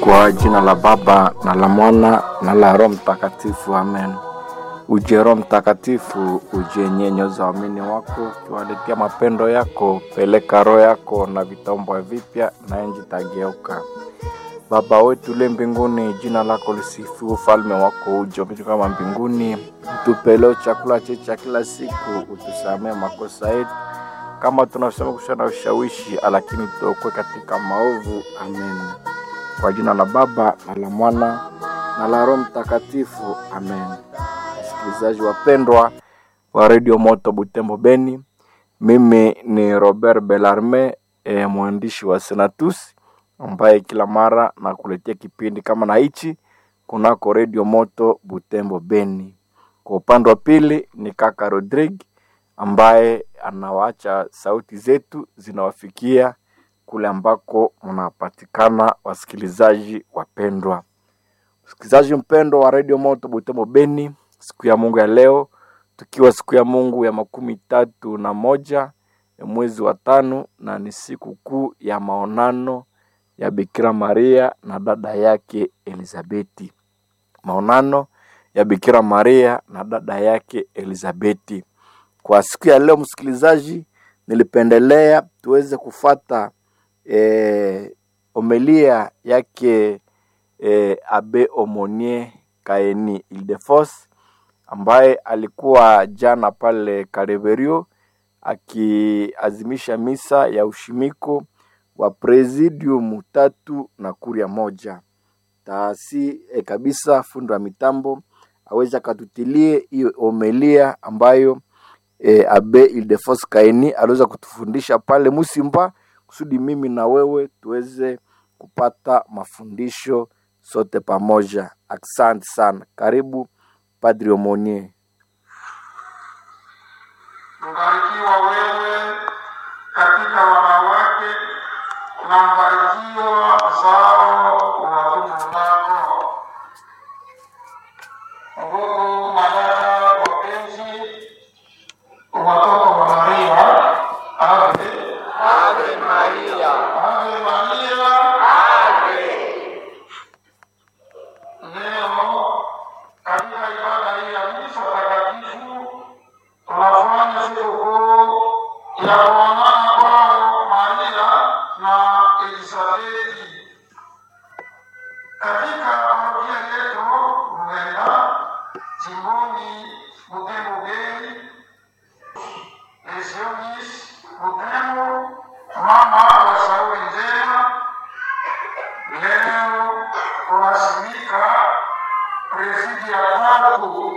Kwa jina la Baba na la Mwana na la Roho Mtakatifu, amen. Uje Roho Mtakatifu, uje nyenyoza waamini wako, ukiwaletea mapendo yako. Peleka roho yako na vitaombwa vipya, na enji tageuka. Baba wetu uliye mbinguni, jina lako lisifiwe, ufalme wako uje, upite kama mbinguni. Utupe leo chakula chetu cha kila siku, utusamee makosa yetu kama tunasema kushana ushawishi, lakini tuokoe katika maovu. Amen. Kwa jina la Baba na la Mwana na la Roho Mtakatifu, amen. Wasikilizaji wapendwa wa redio Moto Butembo Beni, mimi ni Robert Belarme, e, mwandishi wa Senatus ambaye kila mara nakuletea kipindi kama na hichi kunako redio Moto Butembo Beni. Kwa upande wa pili ni kaka Rodrigue ambaye anawacha sauti zetu zinawafikia kule ambako mnapatikana, wasikilizaji wapendwa. Msikilizaji mpendwa wa redio Moto Butembo Beni, siku ya Mungu ya leo, tukiwa siku ya Mungu ya makumi tatu na moja ya mwezi wa tano, na ni siku kuu ya maonano ya Bikira Maria na dada yake Elizabeti. Maonano ya Bikira Maria na dada yake Elizabeti. Kwa siku ya leo, msikilizaji, nilipendelea tuweze kufata eh, omelia yake eh, Abe Omonie Kaeni Ildefos ambaye alikuwa jana pale Kareverio akiazimisha misa ya ushimiko wa presidium tatu na kuria moja taasi eh, kabisa fundo wa mitambo aweza akatutilie hiyo omelia ambayo e, Abe Ildefos Kaini aliweza kutufundisha pale Musimba, kusudi mimi na wewe tuweze kupata mafundisho sote pamoja. Asante sana, karibu Padri Omonie. Mbarikiwa wewe katika wanawake na mbarikiwa mzao wa tumbo lako. Ndugu madada wapenzi, watoto wa Maria, ave Ave Maria, ave Maria. Leo katika ibada hii ya misa takatifu tunafanya sikukuu ya kuonana kwao Maria na Elisabeti. Katika parokia yetu Ruenda, jimboni Butembo Beni, Lesionis Butembo, mama wa Sauli njema, leo tunasimika presidi ya tatu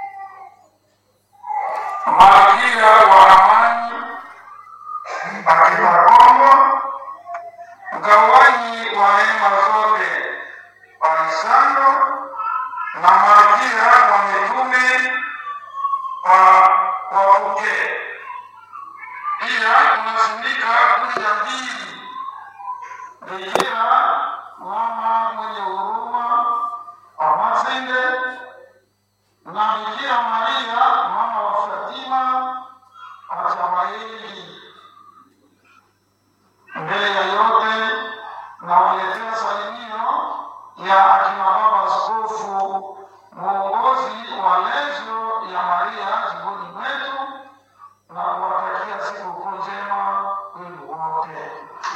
malkia wa amani akina Kongo, mgawanyi wa neema zote Alisando na malkia wa mitume wa wapuke. Pia tunasindika kuja mbili Bikira mama mwenye huruma wa Masende na Bikira Maria mama wa Fatima Achamaeli. Mbele ya yote nawaletea salimio ya akina baba askofu mwongozi wa lezo ya Maria jimboni mwetu na kuwatakia sikukuu njema kwenu wote.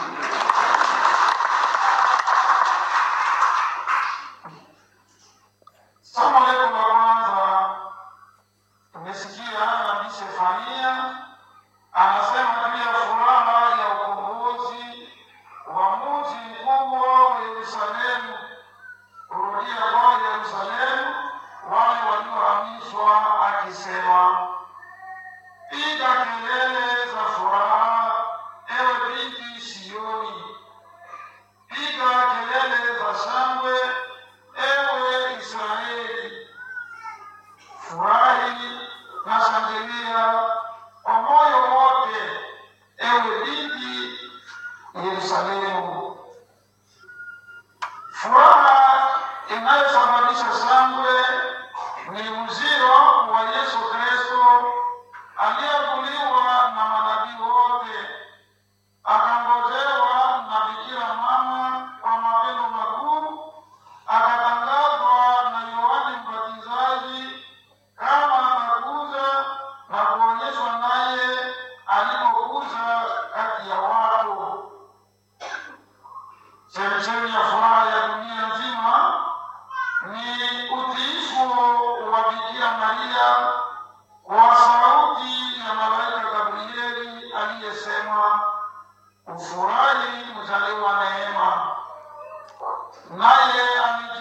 Somo letu la kwanza tumesikia nabii Sefania anasema juu ya furaha ya ukombozi wa mji mkubwa wa Yerusalemu, kurudia kwa Yerusalemu wale waliohamishwa, akisema piga kelele za furaha, ewe binti Sioni, piga kelele za shangwe, ewe Israeli, furahi na shangilia kwa moyo wote, ewe binti Yerusalemu. Furaha inayosababisha shangwe ni ujio wa Yesu Kristo aliyevuliwa na manabii wote, akangojewa na Bikira Mama kwa mapendo makuu ufurahi mzaliwa neema, naye